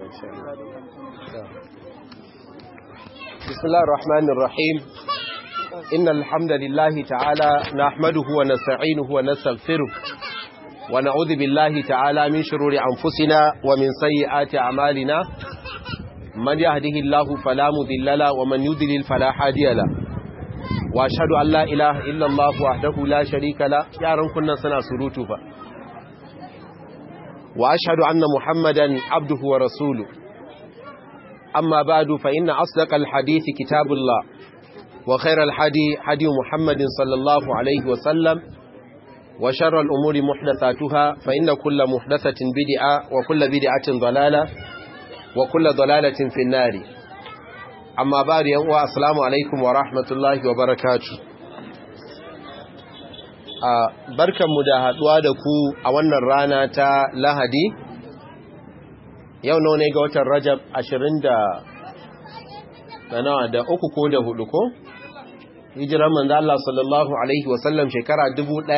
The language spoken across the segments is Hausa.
بسم الله الرحمن الرحيم إن الحمد لله تعالى نحمده ونستعينه ونستغفره ونعوذ بالله تعالى من شرور أنفسنا ومن سيئات أعمالنا من يهده الله فلا مذل له ومن يذلل فلا هادي له وأشهد أن لا إله إلا الله وحده لا شريك له يا رب كنا سنا سروتو فا وأشهد أن محمدا عبده ورسوله أما بعد فإن أصدق الحديث كتاب الله وخير الحدي حدي محمد صلى الله عليه وسلم وشر الأمور محدثاتها فإن كل محدثة بدعة وكل بدعة ضلالة وكل ضلالة في النار أما بعد يوم السلام عليكم ورحمة الله وبركاته barkanmu da haduwa da ku a wannan rana ta lahadi yau nawa ne ga watan rajab ashirin da nawa da uku ko da hudu ko hijiran manzo Allah sallallahu alaihi wasallam shekara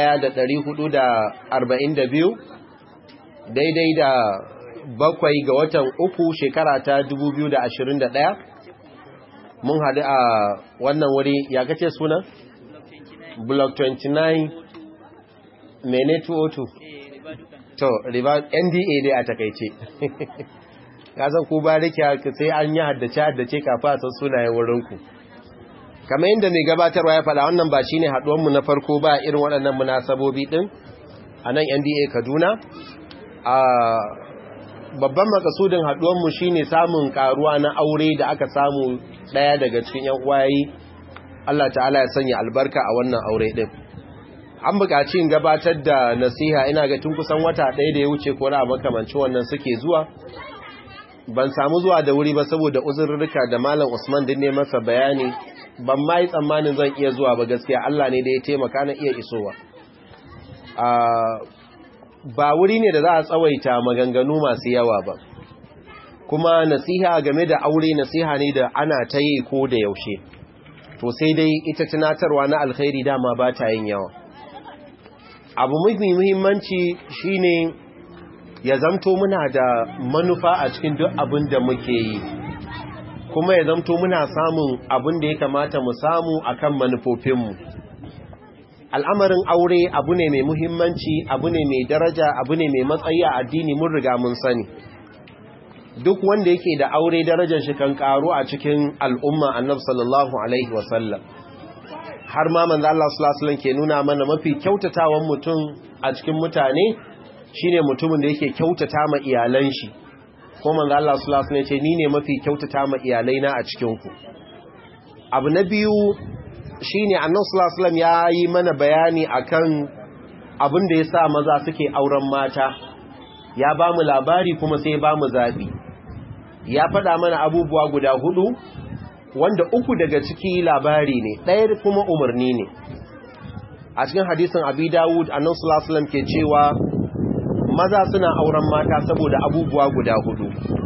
1442 daidai da bakwai ga watan uku shekara ta 2021 mun haɗu a wannan wuri ya kace suna block 29 mene 202 to riba nda dai a takaice kasan ku ba rike sai an yi haddace haddace kafa san sunayen wurinku kamar yadda mai gabatarwa ya faɗa wannan ba shine haɗuwanmu na farko ba irin waɗannan munasabobi ɗin a nan nda kaduna a babban makasudin haɗuwanmu shine samun karuwa na aure da aka samu ɗaya daga cikin yan uwaye Allah ta'ala ya sanya albarka a wannan aure ɗin an buƙaci in gabatar da nasiha ina ga tun kusan wata ɗaya da ya wuce ko na makamanci wannan suke zuwa ban samu zuwa da wuri ba saboda uzurrika da malam Usman din ne masa bayani ban ma yi tsammanin zan iya zuwa ba gaskiya Allah ne da ya taimaka na iya isowa ba wuri ne da za a tsawaita maganganu masu yawa ba kuma nasiha game da aure nasiha ne da ana ta yi ko da yaushe to sai dai ita tunatarwa na alkhairi dama ba ta yin yawa abu mafi muhimmanci shine ya zamto muna da manufa a cikin duk abin da muke yi kuma ya zamto muna samun abin da ya kamata mu samu akan manufofinmu al'amarin aure abu ne mai muhimmanci abu ne mai daraja abu ne mai matsayi a addini mun riga mun sani duk wanda yake da aure darajar shi kan karu a cikin al'umma annabi sallallahu alaihi wasallam har ma manzo Allah sallallahu alaihi wasallam ke nuna mana mafi kyautatawan mutum a cikin mutane shine mutumin da yake kyautata ma iyalan shi ko manzo Allah sallallahu alaihi wasallam ya ce ni ne mafi kyautata ma iyalaina a cikin ku abu na biyu shine annabi sallallahu alaihi wasallam ya yi mana bayani akan abin da yasa maza suke auren mata ya ba mu labari kuma sai ba mu zabi ya faɗa mana abubuwa guda hudu wanda uku daga ciki labari ne ɗaya kuma umarni ne a cikin hadisin abi dawud annabi sallallahu alaihi wasallam ke cewa maza suna auren mata saboda abubuwa guda hudu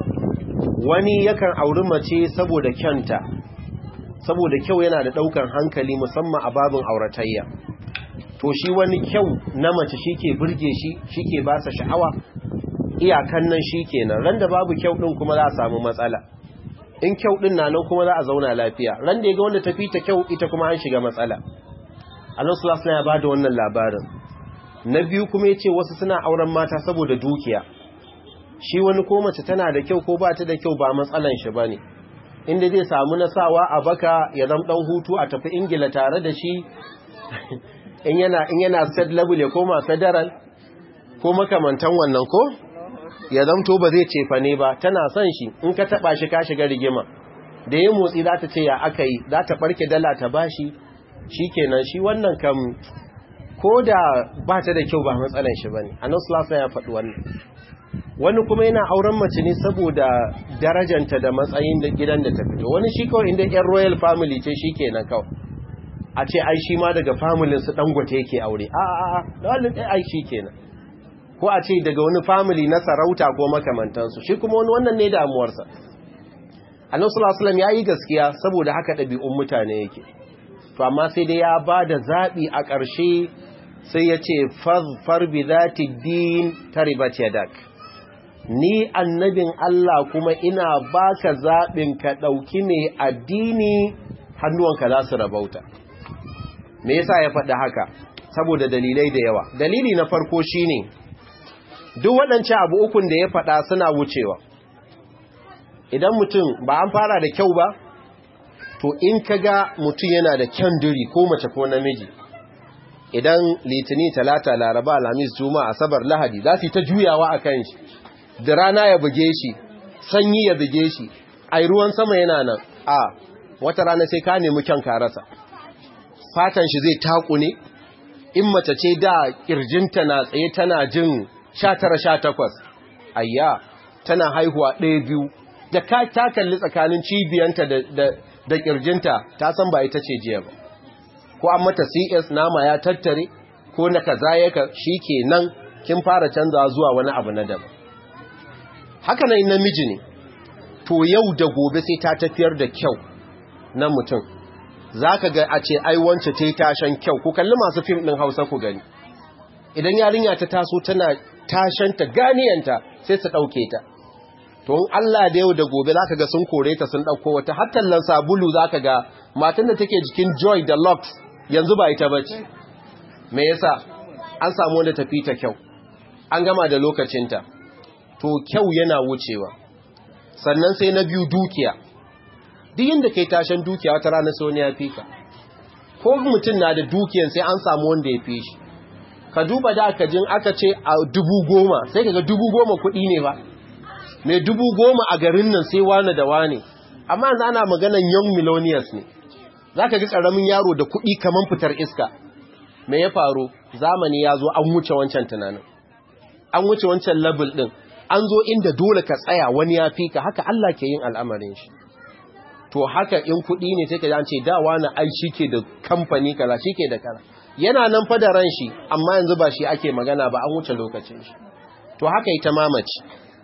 wani yakan auri mace saboda kyanta saboda kyau yana da daukan hankali musamman a babin auratayya to shi wani kyau na mace shike burge shi shike ba sa sha'awa iyakan nan shikenan ran da babu kyau din kuma za a samu matsala in kyau din na nan kuma za a zauna lafiya ran da ya ga wanda tafi ta kyau ita kuma an shiga matsala Allah sallallahu alaihi wasallam ya bada wannan labarin na biyu kuma ya ce wasu suna auren mata saboda dukiya shi wani ko mace tana da kyau ko ba ta da kyau ba matsalan shi ba ne inda zai samu nasawa a baka ya zama ɗan hutu a tafi ingila tare da shi in yana in yana state level ya koma federal ko makamantan wannan ko ya zamto ba zai cefa ne ba tana son shi in ka taba shi ka shiga rigima da ya motsi za ta ce ya aka yi za ta barke dala ta bashi shi kenan shi wannan kam ko da ba ta da kyau ba matsalan shi ba ne a nasulasa ya faɗi wannan wani kuma yana auren mace ne saboda darajanta da matsayin da gidan da ta fito wani shi kawai inda yan royal family ce shi kenan kawai a ce ai shi ma daga familin su dangote yake aure a a a da wani ai shi kenan ko a ce daga wani family na sarauta ko makamantansu shi kuma wani wannan ne damuwarsa annabi sallallahu alaihi wasallam yayi gaskiya saboda haka ɗabi'un mutane yake to amma sai dai ya ba da zaɓi a ƙarshe sai ya ce fazfar bi zati din taribat yadak ni annabin Allah kuma ina baka zaɓin ka ɗauki mai addini hannuwanka za su rabauta me yasa ya faɗi haka saboda dalilai da yawa dalili na farko shine duk waɗancan abu ukun da ya faɗa suna wucewa idan mutum ba an fara da kyau ba to in ka ga mutum yana da kyan duri ko mace ko namiji idan litini talata laraba alhamis juma asabar lahadi za su yi ta juyawa a kan shi da rana ya buge shi sanyi ya buge shi a ruwan sama yana nan a wata rana sai ka nemi kyan karasa fatan shi zai taku ne in mace ce da kirjinta na tsaye tana jin 19-18 ayya tana haihuwa ɗaya biyu da ka ta kalli tsakanin cibiyanta da kirjinta ta san ba ita ce jiya ba ko an mata cs nama ya tattare ko na kaza ya ka shi ke nan kin fara canza zuwa wani abu na daban haka nan namiji ne to yau da gobe sai ta tafiyar da kyau na mutum za ka ga a ce aiwance ta yi tashen kyau ku kalli masu fim ɗin hausa ku gani idan yarinya ta taso tana tashanta ganiyanta sai su ɗauke ta to in Allah da yau da gobe za ka ga sun kore ta sun ɗauko wata hattallan sabulu za ka ga matan da take jikin joy da lux yanzu ba ita bace me yasa an samu wanda tafi ta kyau an gama da lokacinta to kyau yana wucewa sannan sai na biyu dukiya duk yadda kai tashin dukiya wata rana sai wani ya fi ka ko mutum na da dukiyan sai an samu wanda ya fi shi ka duba da aka jin aka ce a dubu goma sai kaga dubu goma kuɗi ne ba mai dubu goma a garin nan sai wane da wane amma yanzu ana maganan young millionaires ne za ka ga ƙaramin yaro da kuɗi kamar fitar iska me ya faru zamani ya zo an wuce wancan tunanin an wuce wancan level ɗin an zo inda dole ka tsaya wani ya fi ka haka Allah ke yin al'amarin shi to haka in kuɗi ne sai ka ji an ce da wani ai shi ke da kamfani kaza shi ke da kaza yana nan fa da ran shi amma yanzu ba shi ake magana ba an wuce lokacin shi to haka ita mamaci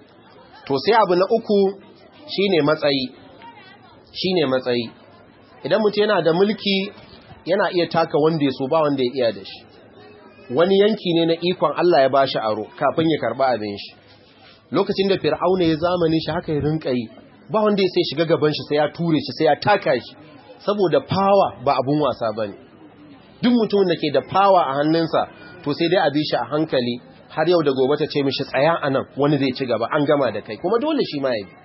to sai abu na uku shine matsayi shine matsayi idan mutum yana da mulki yana iya taka wanda ya so ba wanda ya iya da shi wani yanki ne na ikon Allah ya bashi aro kafin ya karba abin shi lokacin da fir'auna ya zamani shi haka ya rinka yi ba wanda ya sai shiga gaban shi sai ya ture shi sai ya taka shi saboda power ba abun wasa bane duk mutumin da ke da power a hannunsa to sai dai a bi shi a hankali har yau da gobe ta ce mishi tsaya anan wani zai ci gaba an gama da kai kuma dole shi ma ya bi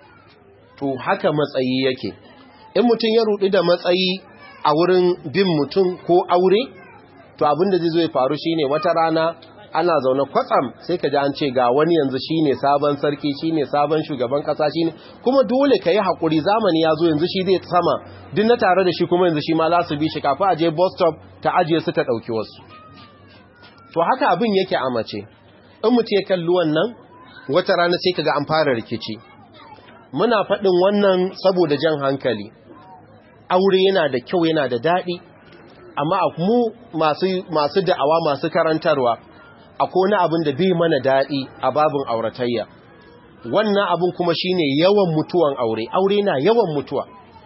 to haka matsayi yake in mutum ya rudi da matsayi a wurin bin mutum ko aure to abin da zai zo ya faru shine wata rana ana zaune kwatsam sai ka ji an ce ga wani yanzu shine sabon sarki shine sabon shugaban kasa shine kuma dole ka yi haƙuri zamani ya zo yanzu shi zai sama duk na tare da shi kuma yanzu shi ma za su bi shi kafin a je bus stop ta ajiye su ta ɗauki wasu to haka abin yake a mace in mutum ya kalli wannan wata rana sai ka ga an fara rikici muna faɗin wannan saboda jan hankali aure yana da kyau yana da daɗi amma mu masu da'awa masu karantarwa akwai wani abin da bai mana daɗi a babin auratayya wannan abin kuma shine yawan mutuwan aure aure na yawan mutuwa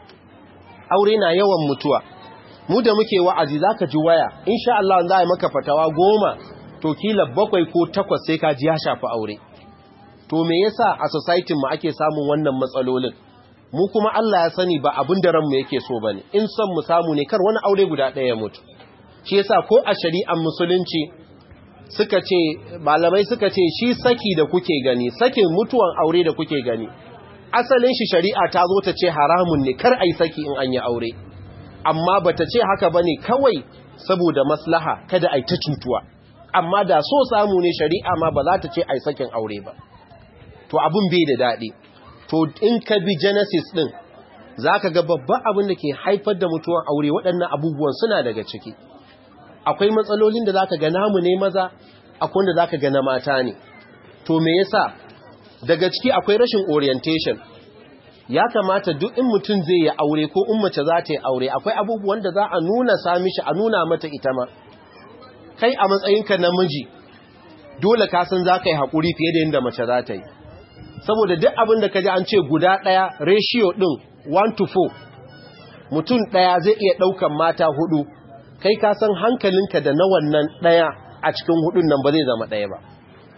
aure na yawan mutuwa mu da muke wa'azi zaka ji waya insha Allah za a yi maka fatawa goma to kila bakwai ko takwas sai ka ji ya shafi aure to me yasa a society mu ake samun wannan matsalolin mu kuma Allah ya sani ba abin da ranmu yake so bane in son mu samu ne kar wani aure guda ɗaya ya mutu shi yasa ko a shari'ar musulunci suka ce malamai suka ce shi saki da kuke gani sakin mutuwan aure da kuke gani asalin shi shari'a ta zo ta ce haramun ne kar ai saki in an yi aure amma bata ce haka bane kawai saboda maslaha kada ai ta cutuwa amma da so samu ne shari'a ma ba za ta ce ai sakin aure ba to abun bai da daɗi to in ka bi genesis din zaka ga babban abin da ke haifar da mutuwan aure waɗannan abubuwan suna daga ciki akwai matsalolin da zaka ga namu ne maza akwai wanda zaka ga na mata ne to me yasa daga ciki akwai rashin orientation ya kamata duk in mutum zai yi aure ko in mace za ta yi aure akwai abubuwan da za a nuna sami shi a nuna mata ita ma kai a matsayinka namiji dole ka san za ka yi haƙuri fiye da yadda mace za ta yi saboda duk abin da ka ji an ce guda ɗaya ratio ɗin 1 to 4 mutum ɗaya zai iya ɗaukan mata hudu kai ka san hankalinka da na wannan ɗaya a cikin hudun nan ba zai zama ɗaya ba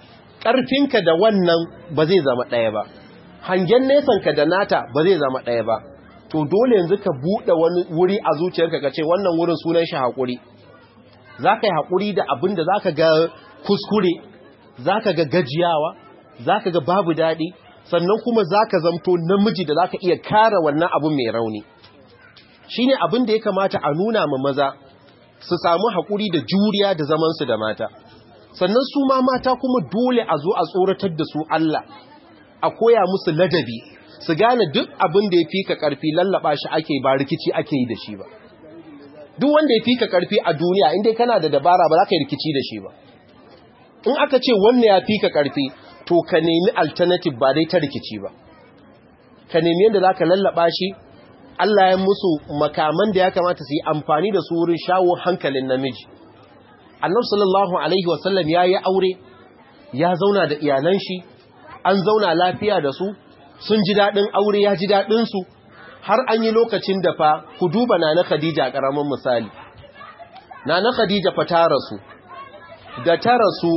ƙarfinka da wannan ba zai zama ɗaya ba hangen nesanka da nata ba zai zama ɗaya ba to dole yanzu ka buɗe wani wuri a zuciyarka ka ce wannan wurin sunan shi haƙuri za ka yi haƙuri da abin da za ka ga kuskure za ka ga gajiyawa za ka ga babu daɗi sannan kuma za ka zamto namiji da za ka iya kara wannan abin mai rauni shi ne abin da ya kamata a nuna ma maza su samu haƙuri da juriya da zamansu da mata sannan su ma mata kuma dole a zo a tsoratar da su Allah a koya musu ladabi su gane duk abin da ya fi ka ƙarfi lallaba shi ake ba rikici ake yi da shi ba duk wanda ya fi ka ƙarfi a duniya inda kana da dabara ba za ka yi rikici da shi ba in aka ce wannan ya fi ka ƙarfi to ka nemi alternative ba dai ta rikici ba ka nemi yadda za ka lallaba shi Allah ya musu makaman da ya kamata su yi amfani da su wurin shawo hankalin namiji annabi sallallahu alaihi wasallam ya yi aure ya zauna da iyalan shi an zauna lafiya da su sun ji daɗin aure ya ji daɗinsu har an yi lokacin da fa ku duba na na khadija ƙaramin misali na na khadija fa ta rasu da ta rasu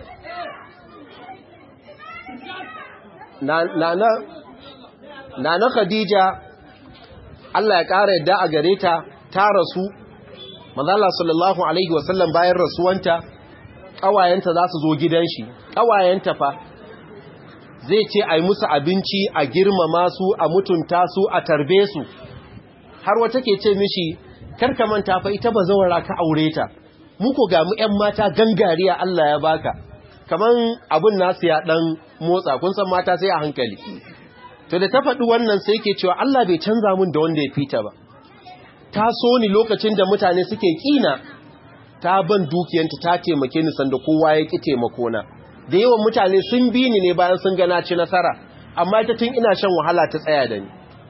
na na khadija Allah ya ƙara yadda a gare ta ta rasu manzala sallallahu alaihi wasallam bayan rasuwanta ƙawayenta za su zo gidan shi ƙawayenta fa zai ce a yi musu abinci a girmama su a mutunta su a tarbe su har wata ke ce mishi karka manta fa ita ba zawara ka aure ta muku ga mu ƴan mata gangariya Allah ya baka kaman abun nasu ya dan motsa kun san mata sai a hankali to da ta faɗi wannan sai ke cewa Allah bai canza mun da wanda ya fita ba ta so ni lokacin da mutane suke kina ta ban dukiyanta ta taimake ni sanda kowa ya ki taimako na da yawan mutane sun bi ni ne bayan sun gana ci nasara amma ita tun ina shan wahala ta tsaya da ni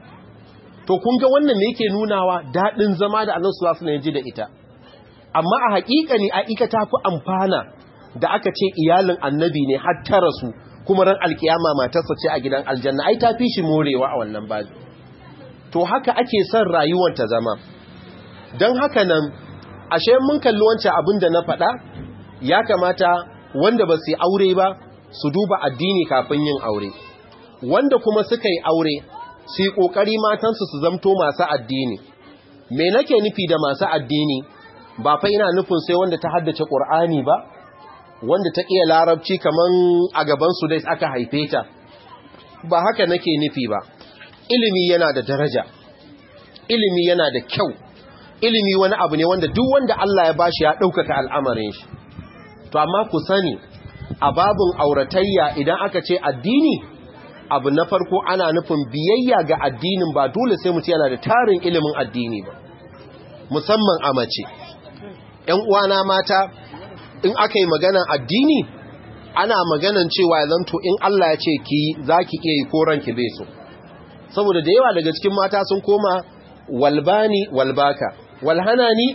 to kun ga wannan me yake nunawa dadin zama da Annabi sallallahu alaihi wasallam da ita amma a haƙiƙani a ika ta fi amfana da aka ce iyalin annabi ne har ta rasu kuma ran alkiyama matarsa ce a gidan aljanna ai ta fi shi morewa a wannan bazi to haka ake son rayuwar ta zama don haka nan ashe mun kalli wancan abin da na faɗa ya kamata wanda ba su yi aure ba su duba addini kafin yin aure wanda kuma suka yi aure su yi ƙoƙari matansu su zamto masu addini me nake nufi da masu addini ba fa ina nufin sai wanda ta haddace ƙur'ani ba wanda ta iya larabci kaman a gaban su dai aka haife ta ba haka nake nufi ba ilimi yana da daraja ilimi yana da kyau ilimi wani abu ne wanda duk wanda Allah ya bashi ya ɗaukaka al'amarin shi to amma ku sani a babun auratayya idan aka ce addini abu na farko ana nufin biyayya ga addinin ba dole sai mutum yana da tarin ilimin addini ba musamman a mace ‘yan uwana mata in aka yi maganan addini ana maganan cewa ya zanto in Allah ya ce ki za ki iya yi ko ranki bai so saboda da yawa daga cikin mata sun koma walbani walbaka walhanani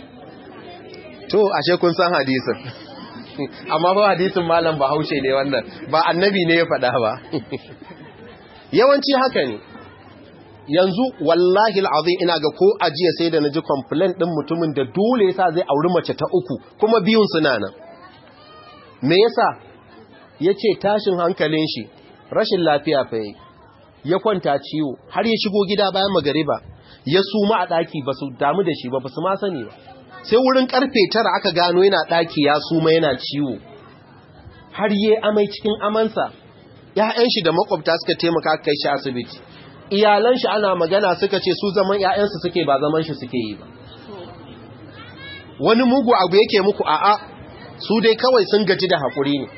to ashe kun san hadisin amma ba hadisin malam ba haushe ne wannan ba annabi ne ya faɗa ba yawanci haka ne yanzu wallahi al'azim ina ga ko ajiya sai da naji complaint din mutumin da dole yasa zai auri mace ta uku kuma biyun suna nan me yasa yace tashin hankalin shi rashin lafiya fa yayi ya kwanta ciwo har ya shigo gida bayan magariba ya suma a daki basu damu da shi ba basu ma sani ba sai wurin karfe tara aka gano yana daki ya suma yana ciwo har yayi amai cikin amansa ƴaƴan shi da makwabta suka taimaka kai shi asibiti iyalan shi ana magana suka ce su zaman ƴaƴansu suke ba zaman shi suke yi ba wani mugu abu yake muku a'a su dai kawai sun gaji da haƙuri ne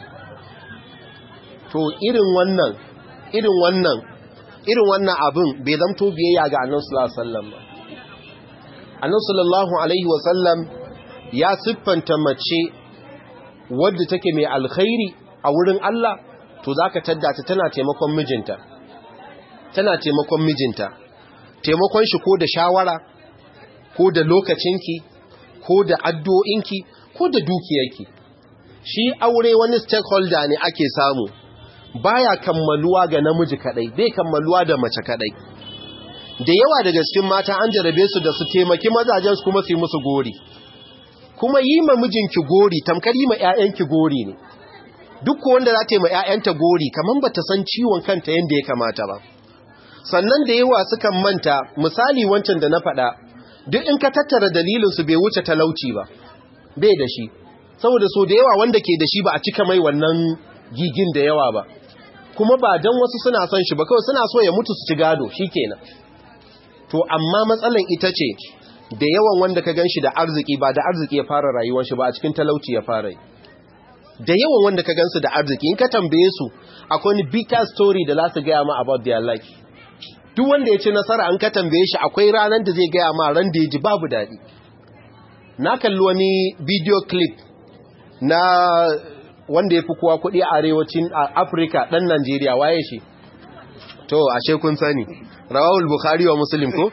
to irin wannan irin wannan irin wannan abin bai zamto biyayya ga annabi sallallahu alaihi wasallam ba annabi sallallahu alaihi wasallam ya siffanta mace wadda take mai alkhairi a wurin Allah to zaka tadda ta tana taimakon mijinta tana taimakon mijinta taimakon shi ko da shawara ko da lokacinki ko da addu'o'inki ko da dukiyarki shi aure wani stakeholder ne ake samu baya kammaluwa ga namiji kadai bai kammaluwa da mace kadai da yawa daga cikin mata an jarabe su da su taimaki mazajen su kuma su yi musu gori kuma yi ma mijinki gori tamkar yi ma ƴaƴanki gori ne duk wanda za ta yi ma 'ya'yanta gori kamar ba ta san ciwon kanta yadda ya kamata ba sannan da yawa sukan manta misali wancan da na faɗa duk in ka tattara dalilinsu bai wuce talauci ba bai da shi saboda so da yawa wanda ke da shi ba a cika mai wannan gigin da yawa ba kuma ba don wasu suna son shi ba kawai suna so ya mutu su ci gado shi kenan to amma matsalan ita ce da yawan wanda ka gan shi da arziki ba da arziki ya fara rayuwar shi ba a cikin talauci ya fara yi da yawan wanda ka gansu da arziki in ka tambaye su akwai wani bitter story da za su gaya ma about their life duk wanda ya ci nasara an ka tambaye shi akwai ranar da zai gaya ma ran da ya ji babu daɗi na kalli wani video clip na wanda ya fi kowa kuɗi a arewacin afirka ɗan najeriya waye shi to ashe kun sani rawahul bukhari wa muslim ko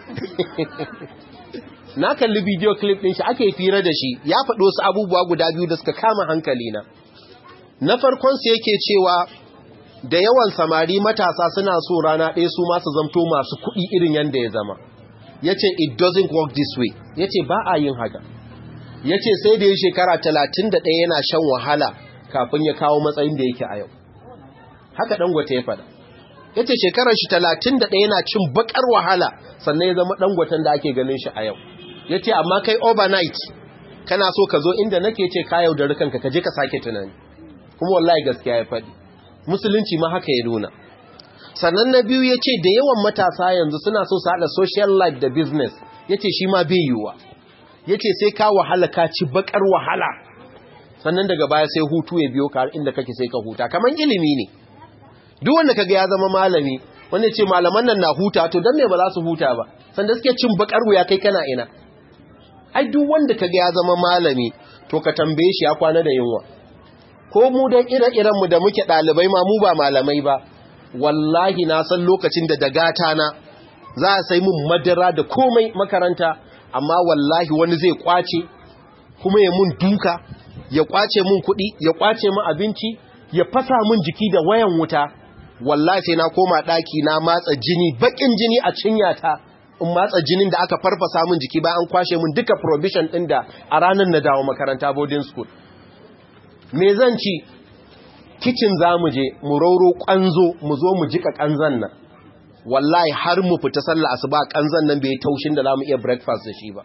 na kalli video clip ɗin shi ake fira da shi ya faɗo su abubuwa guda biyu da suka kama hankali na na farkon su yake cewa da yawan samari matasa suna so rana ɗaya su masu zamto masu kuɗi irin yadda ya zama ya ce it doesn't work this way ya ce ba a yin haka ya ce sai da ya shekara talatin da ɗaya yana shan wahala kafin ya kawo matsayin da yake a yau haka ɗangwata ya faɗa ya ce shekarar shi talatin da ɗaya yana cin baƙar wahala sannan ya zama ɗangwatan da ake ganin shi a yau ya ce amma kai overnight kana so ka zo inda nake ce ka yaudari kanka ka je ka sake tunani kuma wallahi gaskiya ya faɗi musulunci ma haka ya nuna sannan na biyu ya ce da yawan matasa yanzu suna so su haɗa social life da business ya ce shi ma bai yiwuwa ya ce sai ka wahala ka ci bakar wahala sannan daga baya sai hutu ya biyo ka inda kake sai ka huta kamar ilimi ne duk wanda kaga ya zama malami wanda ce malaman nan na huta to dan me ba za su huta ba sanda suke cin bakar wuya kai kana ina ai duk wanda kaga ya zama malami to ka tambaye shi ya kwana da yunwa ko mu dan ire-iren mu da muke dalibai ma mu ba malamai ba wallahi na san lokacin da dagata na za a sai mun madara da komai makaranta amma wallahi wani zai kwace kuma ya mun duka ya kwace mun kuɗi ya kwace mun abinci ya fasa mun jiki da wayan wuta wallahi sai na koma ɗaki na matsa jini bakin jini a cinyata in matsa jinin da aka farfasa mun jiki bayan an kwashe mun duka provision ɗin da a ranar na dawo makaranta boarding school me zan ci kicin za mu je mu rauro ƙanzo mu zo mu jika ƙanzan nan wallahi har mu fita sallah asuba ƙanzan nan bai taushin da za mu iya breakfast da shi ba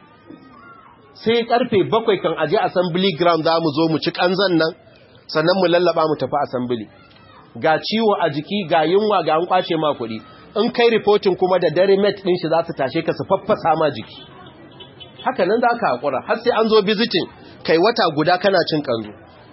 sai karfe bakwai kan aje assembly ground za mu zo mu ci ƙanzan nan sannan mu lallaba mu tafi assembly ga ciwo a jiki ga yunwa ga an kwace ma kuɗi in kai reporting kuma da dare met ɗin shi za su tashe ka su faffasa ma jiki haka nan za ka haƙura har sai an zo visiting kai wata guda kana cin ƙanzo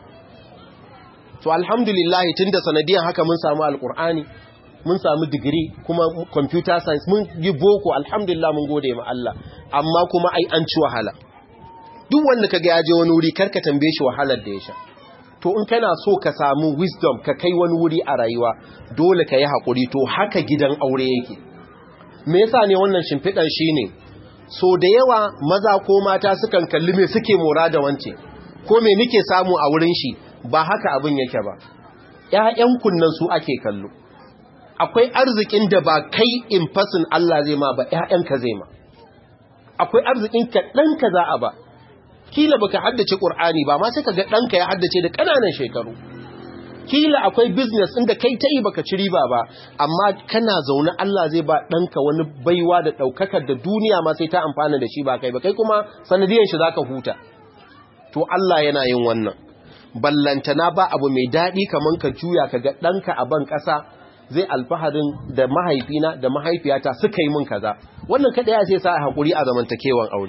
to alhamdulillah tun da sanadiyan haka mun samu alƙur'ani mun samu digiri kuma computer science mun yi boko alhamdulillah mun gode ma Allah amma kuma ai an ci wahala duk wanda kaga ya je wani wuri karka tambaye shi wahalar da ya sha to in kana so ka samu wisdom ka kai wani wuri a rayuwa dole ka yi haƙuri to haka gidan aure yake me yasa ne wannan shimfiɗan shine so da yawa maza ko mata sukan kalli me suke mora da wance ko me nike samu a wurin shi ba haka abin yake ba ƴaƴan kunnan su ake kallo akwai arzikin da ba kai in fasin Allah zai ma ba ƴaƴanka zai ma akwai arzikin ka ɗanka za a ba kila baka haddace Qur'ani ba ma sai kaga ɗanka ya haddace da ƙananan shekaru kila akwai business inda kai ta yi baka ci riba ba amma kana zaune Allah zai ba ɗanka wani baiwa da ɗaukakar da duniya ma sai ta amfana da shi ba kai ba kai kuma sanadiyan shi zaka huta to Allah yana yin wannan ballantana ba abu mai daɗi kaman ka juya ka ga ɗanka a ban ƙasa zai alfaharin da mahaifina da mahaifiyata suka yi min kaza wannan kada ya sai sa a haƙuri a zamantakewan aure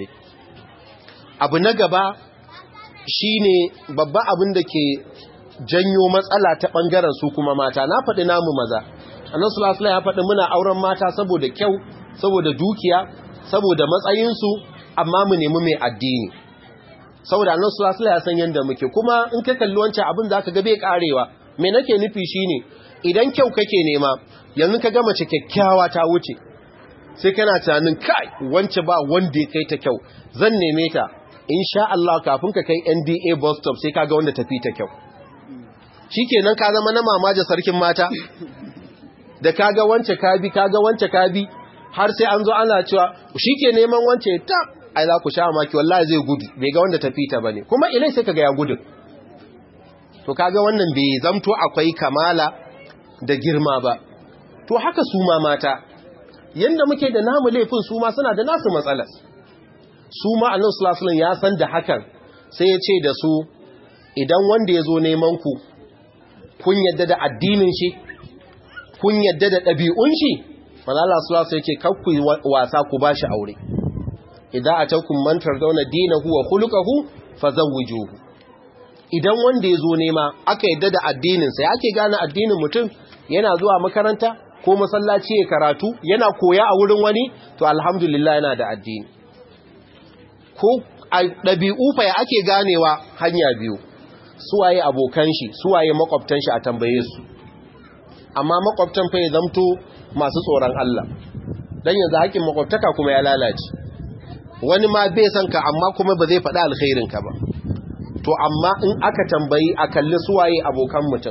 abu na gaba shine babba abin da ke janyo matsala ta ɓangaren su kuma mata na faɗi namu maza annan sulasula ya faɗi muna auren mata saboda kyau saboda dukiya saboda matsayinsu amma mu nemi mai addini saboda annan sulasula ya san yadda muke kuma in ka kalli wancan abin da aka gabe karewa me nake nufi shine idan kyau kake nema yanzu ka gama kyakkyawa ta wuce sai kana tunanin kai wance ba wanda ya kai ta kyau zan neme ta insha Allah kafin ka kai NDA bus stop sai kaga wanda tafi ta kyau shikenan ka zama na mamaje sarkin mata da kaga wance kabi kaga wance kabi har sai an zo ana cewa shike neman wance ta ai za ku sha maki wallahi zai gudu bai ga wanda tafi ta bane kuma ilai sai kaga ya gudu to kaga wannan bai zamto akwai kamala da girma ba to haka su ma mata yanda muke da namu laifin su ma suna da nasu matsalar su ma annabi sallallahu alaihi ya san da hakan sai ya ce da su idan wanda ya zo neman ku kun yadda da addinin shi kun yadda da ɗabi'un shi malala sallallahu alaihi yake kakku wasa ku bashi aure idan a can kun mantar zauna dinahu wa khuluquhu fazawwijuhu idan wanda ya zo nema aka yadda da addininsa ya ake gane addinin mutum yana zuwa makaranta ko masallaci ya karatu yana koya a wurin wani to alhamdulillah yana da addini ko a ɗabi'u fa ya ake ganewa hanya biyu suwaye abokan shi suwaye makwabtan shi a tambaye su amma makwabtan fa ya zamto masu tsoron Allah dan yanzu haƙin makwabtaka kuma ya lalace wani ma bai san ka amma kuma ba zai faɗa alkhairin ka ba to amma in aka tambayi a kalli suwaye abokan mutum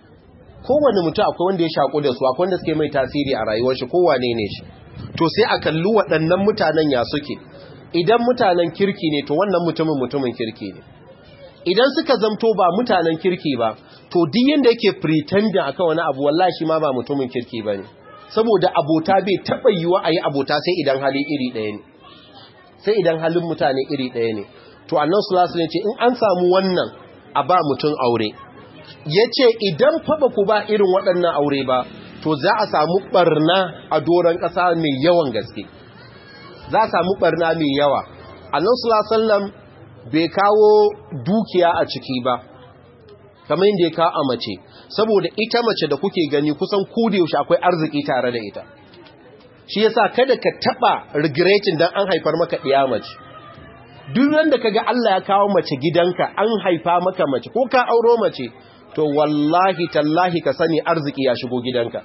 kowane mutum akwai wanda ya shaku da su akwai wanda suke mai tasiri a rayuwar shi kowane ne shi to sai a kalli waɗannan mutanen ya suke idan mutanen kirki ne to wannan mutumin mutumin kirki ne idan suka zamto ba mutanen kirki ba to duk yanda yake pretending akan wani abu wallahi shi ma ba mutumin kirki bane saboda abota bai taba yiwa ayi abota sai idan hali iri ɗaya ne sai idan halin mutane iri ɗaya ne to annan sulasu ne ce in an samu wannan a ba mutum aure ya ce idan faɓa ku ba irin waɗannan aure ba to za a samu ɓarna a doron ƙasa mai yawan gaske za a samu ɓarna mai yawa annan sulasallam bai kawo dukiya a ciki ba kamar yadda ya kawo a mace saboda ita mace da kuke gani kusan yaushe akwai arziki tare da ita shi yasa kada ka taba regretin dan an haifar maka ɗiya mace duk wanda kaga Allah ya kawo mace gidanka an haifa maka mace ko ka auro mace to wallahi tallahi ka sani arziki ya shigo gidanka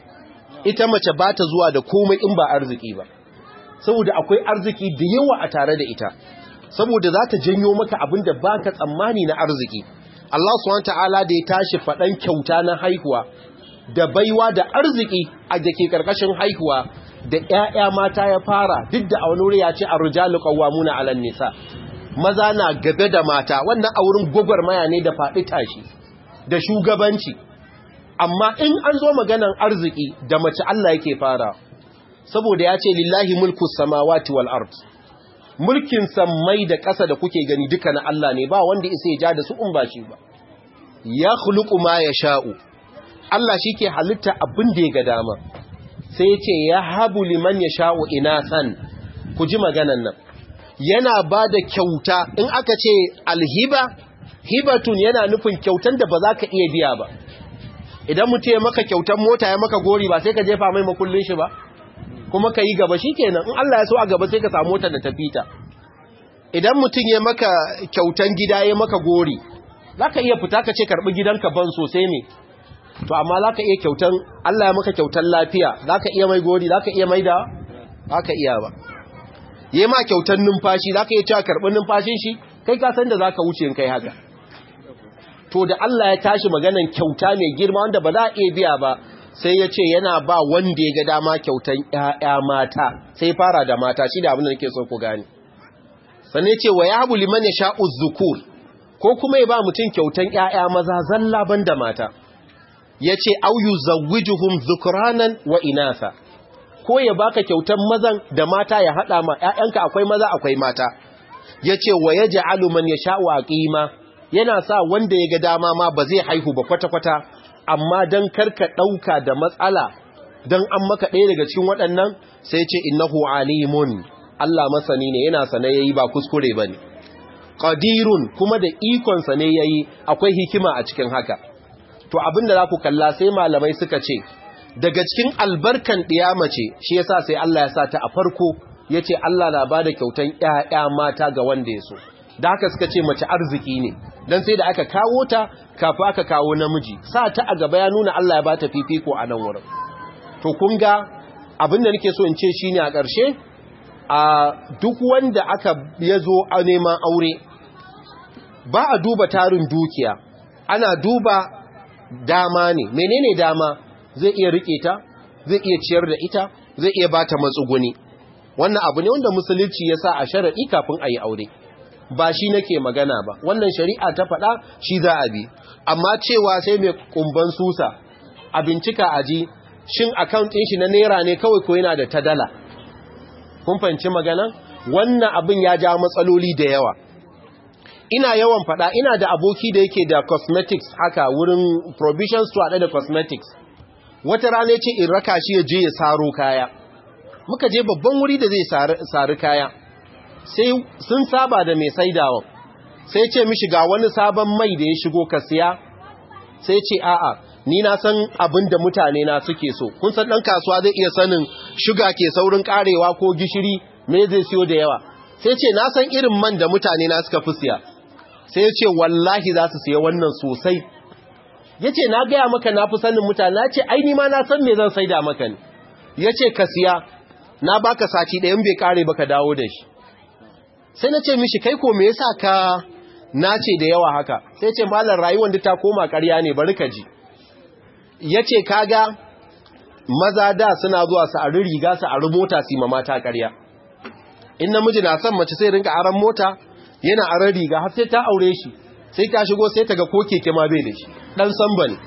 ita mace ba ta zuwa da komai in ba arziki ba saboda akwai arziki da yawa a tare da ita saboda za ta janyo maka abin da ba ka tsammani na arziki Allah subhanahu ta'ala da ya tashi faɗan kyauta na haihuwa da baiwa da arziki a da ke ƙarƙashin haihuwa da ‘ya'ya mata ya fara duk da a wani wuri ya ce a rujalu ƙawamuna alan nisa maza na gabe da mata wannan a wurin gwagwarmaya ne da faɗi tashi da shugabanci amma in an zo maganan arziki da mace Allah yake fara saboda ya ce lillahi mulku samawati wal ard mulkin sammai da ƙasa da kuke gani duka na Allah ne ba wanda isa ya ja da su in ba shi ba ya khuluqu ma yasha'u Allah shi ke halitta abin da ya ga dama sai ya ce ya habu liman yasha'u inasan ku ji maganan nan yana ba da kyauta in aka ce alhiba hibatun yana nufin kyautan da ba za ka iya biya ba idan mutum ya maka kyautan mota ya maka gori ba sai ka jefa mai makullin shi ba kuma ka yi gaba shi kenan in Allah ya so a gaba sai ka samu motar da ta fita idan mutum ya maka kyautan gida ya maka gori za ka iya fita ka ce karɓi gidanka ban sosai ne to amma za ka iya kyautan Allah ya maka kyautan lafiya za ka iya mai gori za ka iya mai da za ka iya ba ya ma kyautan numfashi za ka iya cewa karɓi numfashin shi kai ka san da za ka wuce in kai haka to da Allah ya tashi maganan kyauta mai girma wanda ba za a iya biya ba sai ya ce yana ba wanda ya ga dama kyautan ‘ya'ya mata sai fara da mata shi da abin da nake so ku gani sannan ce wa ya habu liman ya sha uzzukur ko kuma ya ba mutum kyautan ‘ya'ya maza zalla ban da mata ya ce auyu zawwijuhum zukuranan wa inasa ko ya baka kyautan mazan da mata ya haɗa ma ‘ya'yanka akwai maza akwai mata ya ce wa ya ja'alu man ya sha'u a ƙima yana sa wanda ya ga dama ma ba zai haihu ba kwata-kwata amma don karka ɗauka da matsala don an maka ɗaya daga cikin waɗannan sai ce innahu alimun Allah masani ne yana sane yayi ba kuskure ba ne ƙadirun kuma da ikonsa ne yayi akwai hikima a cikin haka to abinda za ku kalla sai malamai suka ce daga cikin albarkan ɗiyama ce shi yasa sai Allah ya sa ta a farko ya ce Allah na ba da kyautan ‘ya'ya mata ga wanda ya so da haka suka ce mace arziki ne don sai da aka kawo ta kafa aka kawo namiji sa ta a gaba ya nuna Allah ya ba ta fifiko a nan wurin to kun ga abinda nake so in ce shi ne a ƙarshe a duk wanda aka ya zo a neman aure ba a duba tarin dukiya ana duba dama ne menene dama zai iya rike ta zai iya ciyar da ita zai iya ba ta matsuguni wannan abu ne wanda musulunci ya sa a sharaɗi kafin a yi aure ba shi nake magana ba wannan shari'a ta faɗa shi za a bi amma cewa sai mai kumban susa a bincika aji shin account ɗin shi na naira ne kawai ko yana da ta dala kun fahimci magana wannan abin ya ja matsaloli da yawa ina yawan faɗa ina da aboki da yake da cosmetics haka wurin provision store da cosmetics wata rana ce in raka shi ya je ya saro kaya muka je babban wuri da zai sari kaya sai sun saba da mai saidawa sai ce mishi ga wani sabon mai da ya shigo ka siya sai ce a'a ni na san abin da mutane na suke so kun san dan kasuwa zai iya sanin shuga ke saurin karewa ko gishiri me zai siyo da yawa sai ce na san irin man da mutane na suka fi siya sai ya ce wallahi za su siya wannan sosai ya ce na gaya maka na fi sanin mutane na ce ai ma na san me zan saida maka ne ya ce ka siya na baka sati ɗayan bai kare baka dawo da shi sai na ce mishi kai ko me yasa ka nace da yawa haka sai ce malar rayuwar da ta koma ƙarya ne bari ka ji yace kaga maza da suna zuwa su a riga su a mota su ma mata ƙarya in namiji na son mace sai rinka aran mota yana aran riga har sai ta aure shi sai ta shigo sai ta ga ko keke ma bai da shi dan samba ne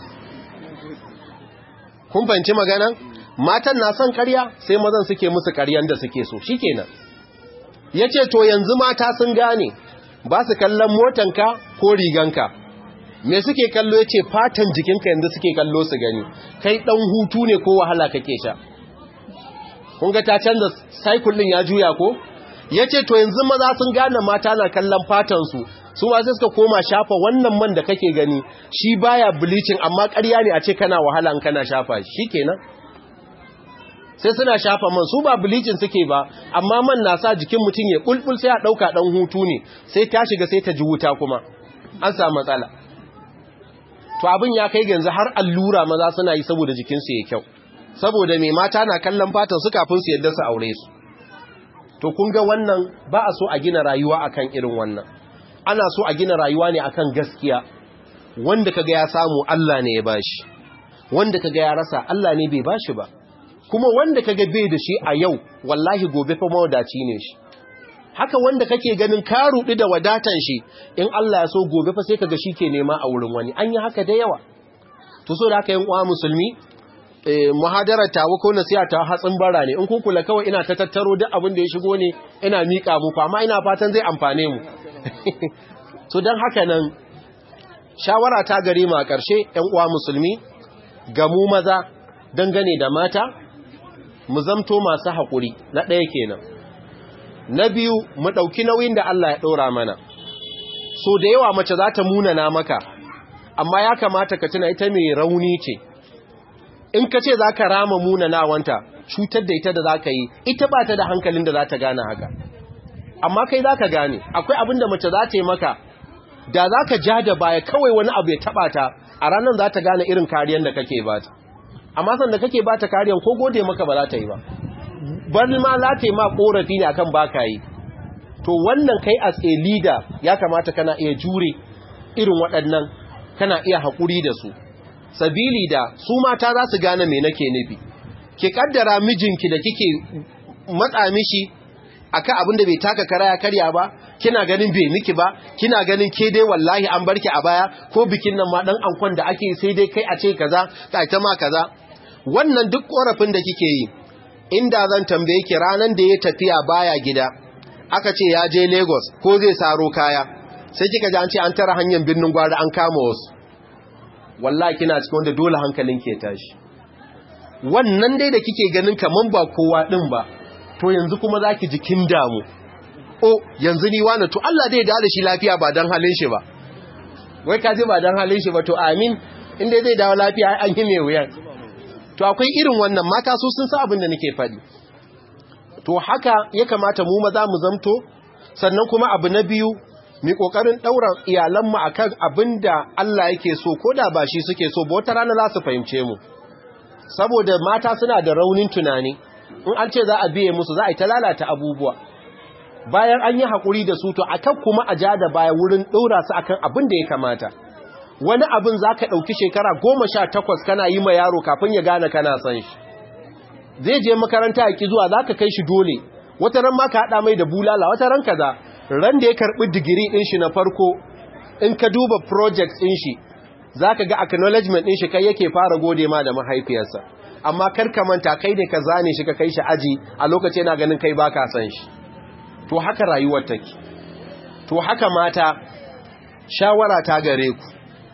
kun fahimci magana matan na son ƙarya sai mazan suke musu ƙaryan da suke so shikenan ya ce to yanzu mata sun gane ba su kallon motanka ko riganka me suke kallo ya ce fatan jikinka yanzu suke kallo su gani kai ɗan hutu ne ko wahala kake sha kunga ta canza cycle ɗin ya juya ko ya ce to yanzu maza sun gane mata na kallon fatansu su ma sai suka koma shafa wannan man da kake gani shi baya bleaching amma ƙarya ne a ce kana wahala in kana shafa shi kenan sai suna shafa man su ba bilicin suke ba amma man na sa jikin mutum ya kulkul sai a ɗauka ɗan hutu ne sai ta shiga sai ta ji wuta kuma an samu matsala to abin ya kai yanzu har allura maza suna yi saboda jikinsu ya kyau saboda mai mata na kallon fatan su kafin su yadda su aure su to kun ga wannan ba a so a gina rayuwa akan irin wannan ana so a gina rayuwa ne akan gaskiya wanda kaga ya samu Allah ne ya bashi wanda kaga ya rasa Allah ne bai bashi ba kuma wanda kaga bai da shi a yau wallahi gobe fa mawadaci ne shi haka wanda kake ganin ka rudi da wadatan shi in Allah ya so gobe fa sai kaga shi ke nema a wurin wani an yi haka da yawa to so da haka yin uwa musulmi eh muhadarar tawo ko nasiha ta hatsin bara ne in kun kula kawai ina ta tattaro duk abin da ya shigo ne ina mika muku amma ina fatan zai amfane mu so dan haka nan shawara ta gare mu a ƙarshe ƴan uwa musulmi ga mu maza dangane da mata mu zamto masu haƙuri na ɗaya kenan na biyu mu ɗauki nauyin da Allah ya ɗora mana so da yawa mace za ta munana maka amma ya kamata ka tuna ita mai rauni ce in ka ce za ka rama munanawanta cutar da ita da za ka yi ita ba ta da hankalin da za ta gane haka amma kai za ka gane akwai abin da mace za ta yi maka da za ka ja da baya kawai wani abu ya taɓa ta a ranar za ta gane irin kariyar da kake ba ta amma sanda kake ba ta kariyar ko gode maka ba za ta yi ba bari ma za ta yi ma korafi ne akan baka yi to wannan kai as a leader ya kamata kana iya jure irin waɗannan kana iya haƙuri da su sabili da su mata za su gane me nake nufi ki kaddara mijinki da kike matsa mishi akan abin da bai taka kara ya karya ba kina ganin bai miki ba kina ganin ke dai wallahi an barki a baya ko bikin nan ma dan ankon da ake sai dai kai a ce kaza ka ta ma kaza wannan duk korafin da kike yi inda zan tambaye ki ranan da ya tafiya baya gida aka ce ya je Lagos ko zai saro kaya sai kika ji an ce an tara hanyar birnin gwari an kama wasu wallahi kina cikin wanda dole hankalin ke tashi wannan dai da kike ganin kaman ba kowa din ba to yanzu kuma zaki ji kin damu o yanzu ni wani to Allah zai da shi lafiya ba dan halin shi ba wai ka ji ba dan halin shi ba to amin inda zai dawo lafiya an yi mai wuyan to akwai irin wannan mata su sun sa abin da nake faɗi to haka ya kamata mu maza mu zamto sannan kuma abu na biyu mi kokarin daura iyalanmu akan abin da Allah yake so ko da ba shi suke so ba wata rana za su fahimce mu saboda mata suna da raunin tunani in an ce za a biye musu za a yi ta lalata abubuwa bayan an yi haƙuri da su to akan kuma a ja da baya wurin ɗora su akan abin da ya kamata wani abin za ka ɗauki shekara goma sha takwas kana yi ma yaro kafin ya gane kana san shi zai je makaranta ya ki zuwa za ka kai shi dole wata ran ma ka haɗa mai da bulala wata ran kaza ran da ya karbi digiri din shi na farko in ka duba project din shi zaka ga acknowledgement din shi kai yake fara gode ma da mahaifiyarsa amma kar ka manta kai ne ka zane shi ka kai shi aji a lokacin yana ganin kai baka san shi to haka rayuwar take to haka mata shawara ta gare ku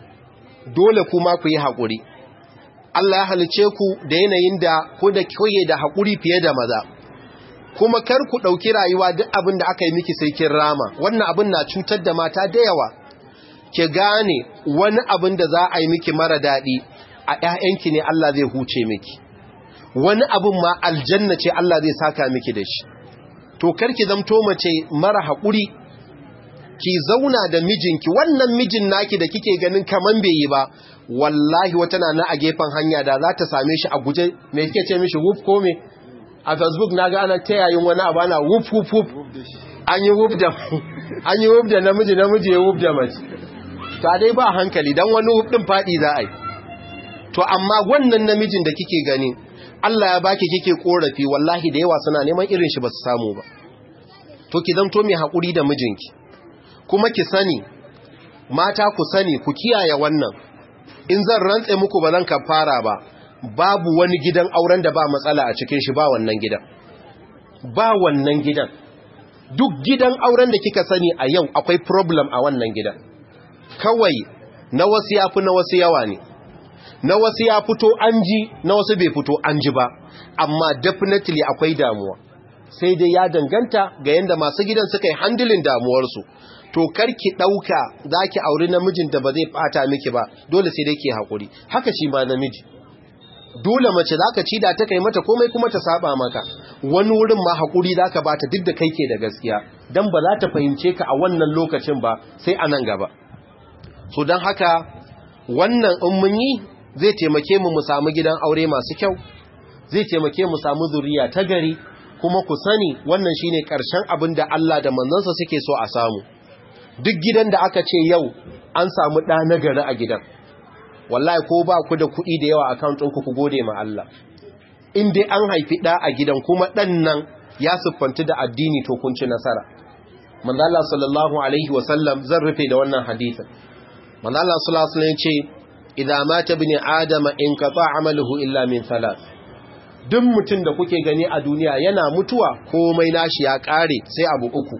dole kuma ku yi haƙuri Allah ya halice ku da yanayin da ko da koye da haƙuri fiye da maza kuma kar ku ɗauki rayuwa duk abin da aka yi miki sai kin rama wannan abin na cutar da mata da yawa ki gane wani abin da za a yi miki mara daɗi a ‘ya'yanki ne Allah zai huce miki wani abin ma aljanna ce Allah zai saka miki da shi to karki zamto mace mara haƙuri ki zauna da mijinki wannan mijin naki da kike ganin kaman bai yi ba wallahi wata na a gefen hanya da za ta same shi a guje me kike ce mishi wuf ko me a facebook na ga ana tayayin wani abu ana wuf wuf wuf an yi wuf da an yi wuf da namiji namiji ya wuf da mace ta dai ba hankali dan wani wuf din fadi za a yi to amma wannan namijin da kike gani Allah ya baki kike korafi wallahi da yawa suna neman irin shi ba su samu ba to ki zanto mai hakuri da mijinki kuma ki sani mata ku sani ku kiyaye wannan in zan rantse muku ba zan kafara ba babu wani gidan auren da ba matsala a cikin shi ba wannan gidan ba wannan gidan duk gidan auren da kika sani a yau akwai problem a wannan gidan kawai na wasu yafi na wasu yawa ne na wasu ya fito an ji na wasu bai fito an ji ba amma definitely akwai damuwa sai dai ya danganta ga yadda masu gidan suka yi handilin damuwarsu to karki ɗauka za ki auri namijin da ba zai fata miki ba dole sai dai ke haƙuri haka shi ma namiji dole mace za ka ci da ta kai mata komai kuma ta saba maka wani wurin ma haƙuri za ka bata duk da kai ke da gaskiya don ba za ta fahimce ka a wannan lokacin ba sai a nan gaba so don haka wannan in mun yi zai taimake mu mu samu gidan aure masu kyau zai taimake mu samu zuriya ta gari kuma ku sani wannan shine ƙarshen abin da Allah da manzansa suke so a samu duk gidan da aka ce yau an samu ɗa na gari a gidan wallahi ko ba ku da kuɗi da yawa account ɗinku ku gode ma Allah in dai an haifi ɗa a gidan kuma ɗan nan ya siffanci da addini to kun ci nasara manzo Allah sallallahu alaihi wa sallam zan rufe da wannan hadisin manzo Allah sallallahu alaihi wasallam ce idza mata ibn adama in qata amaluhu illa min thalath duk mutum da kuke gani a duniya yana mutuwa komai nashi ya kare sai abu uku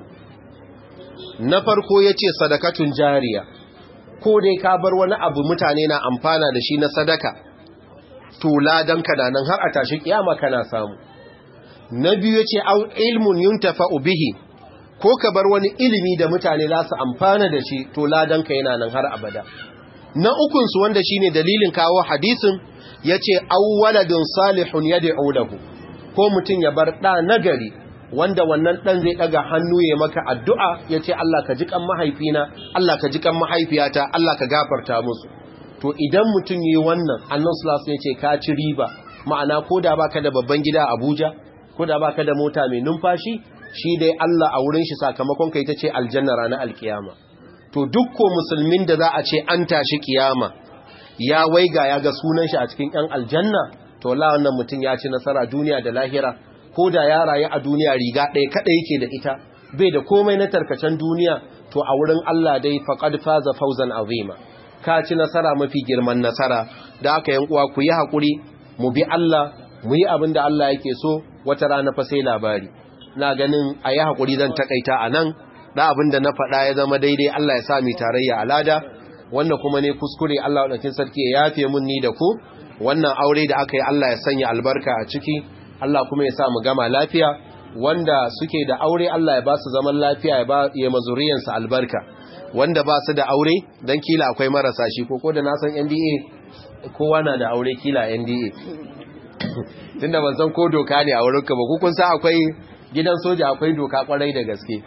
na farko yace sadakatun jariya ko dai ka bar wani abu mutane na amfana da shi na sadaka to ladan ka nan har a tashi kiyama kana samu na biyu yace au ilmun yuntafa'u bihi ko ka bar wani ilimi da mutane za su amfana da shi to ladan ka yana nan har abada na ukunsu wanda shine dalilin kawo hadisin yace awwaladun salihun yad'u lahu ko mutun ya bar da nagari wanda wannan dan zai daga hannu ya maka addu'a yace Allah ka ji kan mahaifina Allah ka ji kan mahaifiyata Allah ka gafarta musu to idan mutun yi wannan annabi sallallahu alaihi wasallam yace ka ci riba ma'ana koda baka da babban gida a Abuja koda baka da mota mai numfashi shi dai Allah a wurin shi sakamakon kai tace aljanna ranar alkiyama to dukko musulmin da za a ce an tashi kiyama ya waiga ya ga sunan shi a cikin ƴan aljanna to la wannan mutum ya ci nasara duniya da lahira ko da ya rayu a duniya riga ɗaya kada yake da ita bai da komai na tarkacen duniya to a wurin Allah dai faqad faza fawzan azima ka ci nasara mafi girman nasara da aka yan uwa ku yi hakuri mu bi Allah mu yi abin da Allah yake so wata rana fa sai labari na ganin a yi hakuri zan takaita a nan da abin da na faɗa ya zama daidai Allah ya sa mi tarayya alada wanda kuma ne kuskure Allah wadankin sarki ya yafe mun ni da ku wannan aure da aka yi Allah ya sanya albarka a ciki Allah kuma ya sa mu gama lafiya wanda suke da aure Allah ya ba su zaman lafiya ya ba ya mazuriyansu albarka wanda ba su da aure dan kila akwai marasa shi ko ko da na san NDA kowa na da aure kila NDA tunda ban san ko doka ne a wurinka ba ku kun san akwai gidan soja akwai doka kwarai da gaske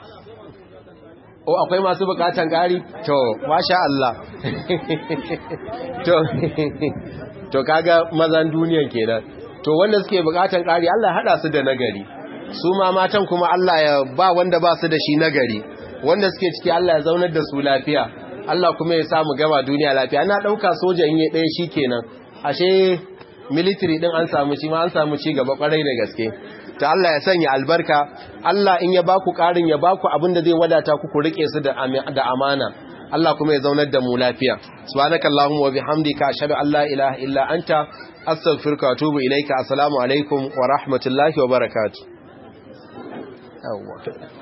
o akwai masu bukatan gari to masha Allah to to kaga mazan duniyan kenan to wanda suke bukatan gari Allah hada su da nagari su ma matan kuma Allah ya ba wanda ba su da shi nagari wanda suke ciki Allah ya zaunar da su lafiya Allah kuma ya samu gaba duniya lafiya ana dauka soja in yi ɗaya shikenan ashe military din an samu shi ma an samu ci gaba kwarai da gaske ta Allah ya sanya albarka Allah in ya baku ƙarin ya baku abin da zai wadata ku ku rike su da amana Allah kuma ya zaunar da mu lafiya subhanakallahumma wa bihamdika ashhadu an la ilaha illa anta astaghfiruka wa atubu ilaika assalamu alaikum wa rahmatullahi wa barakatuh yawwa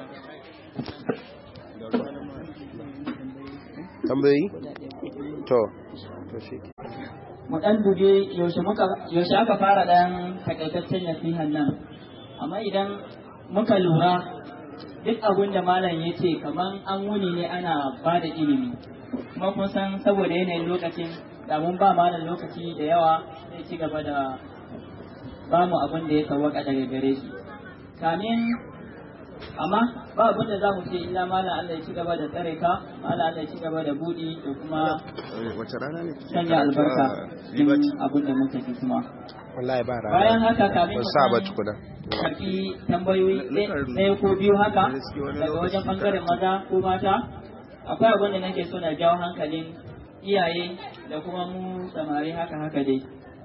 tambayi to to shi mu dan dube yaushe muka yaushe aka fara dan takaitaccen nasihan nan amma idan muka lura duk abin da malam ya ce kaman an wuni ne ana ba da ilimi kuma kun san saboda yanayin lokacin da mun ba malam lokaci da yawa zai ci gaba da ba mu abin da ya sawaka daga gare shi kamin amma ba abin da za mu ce illa malam Allah ya ci gaba da tsare ka malam Allah ya ci gaba da budi da kuma wace rana ne sanya albarka cikin abin da muka ji kuma wallahi ba rana bayan haka kamin ba mu sa ba san tukuna karfi tambayoyi ɗaya ko biyu haka daga wajen ɓangaren maza ko mata akwai abin da nake so na jawo hankalin iyaye da kuma mu samari haka haka dai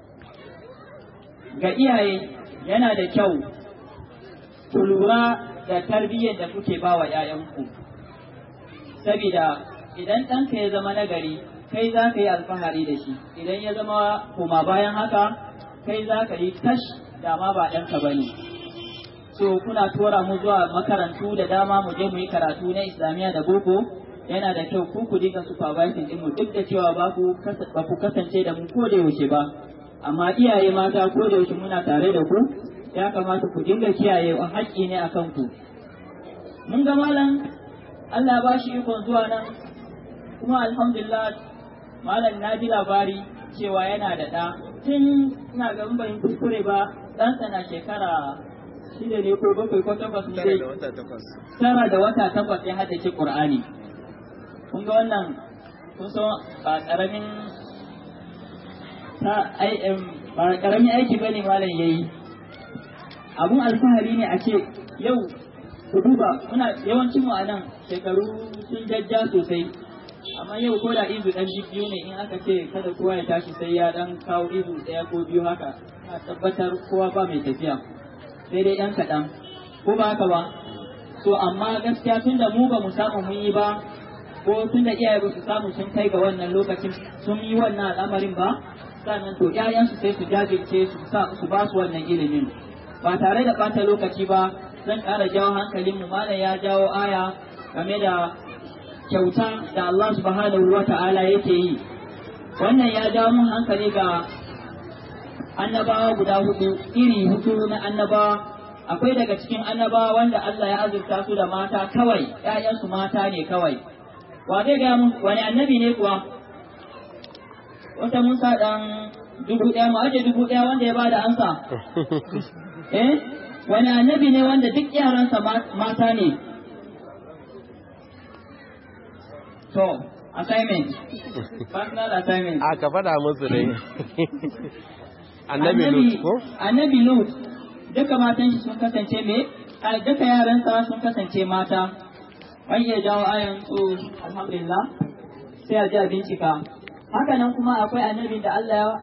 ga iyaye yana da kyau ku lura da tarbiyyar da kuke ba wa 'ya'yanku saboda idan ɗanka ya zama nagari kai za ka yi alfahari da shi idan ya zama koma bayan haka kai za ka yi kash da ma ba ɗanka ba ne so kuna tura mu zuwa makarantu da dama mu je mu yi karatu na islamiyya da boko yana da kyau ku ku dinga supervising din mu duk da cewa ba ku kasa- ba ku kasance da mu ko da yaushe ba amma iyaye mata ko da yaushe muna tare da ku ya kamata ku dinga kiyaye haƙƙi ne akan ku mun ga malam Allah ba shi ikon zuwa nan kuma alhamdulillah malam na ji labari cewa yana da ɗa tun ina ga in ban kuskure ba ɗansa na shekara shida ne ko bakwai ko takwas ne dai tara da wata takwas ya haddace Qur'ani kun ga wannan kun san ba karamin ta ai em, ba karamin aiki bane malam yayi abun alfahari ne a ce yau ku duba muna yawancin mu a nan shekaru sun jajja sosai amma yau ko da izu dan biyu ne in aka ce kada kowa ya tashi sai ya dan kawo izu daya ko biyu haka a tabbatar kowa ba mai tafiya sai dai yan kaɗan ko ba haka ba so amma gaskiya tun da mu ba mu samu mun yi ba ko tun da iyaye ba su samu sun kai ga wannan lokacin sun yi wannan al'amarin ba sannan to ƴaƴansu sai su jajirce su sa su ba su wannan ilimin ba tare da ɓata lokaci ba zan ƙara jawo hankalin mu malam ya jawo aya game da kyauta da Allah subhanahu wa ta'ala yake yi wannan ya jawo mun hankali ga annabawa guda hudu iri hudu na annabawa akwai daga cikin annabawa wanda Allah ya azurta su da mata kawai ƴaƴansu mata ne kawai wa zai ga mu wani annabi ne kuwa wata Musa dan dubu ɗaya mu aje dubu ɗaya wanda ya bada ansa eh wani annabi ne wanda duk yaransa ma- mata ne to assignment personal assignment a ka faɗa musu ne annabi lut ko annabi lut duka matan shi sun kasance me a duka yaransa sun kasance mata an iya jawo ayan su alhamdulillah sai a ji a bincika haka nan kuma akwai annabin da Allah ya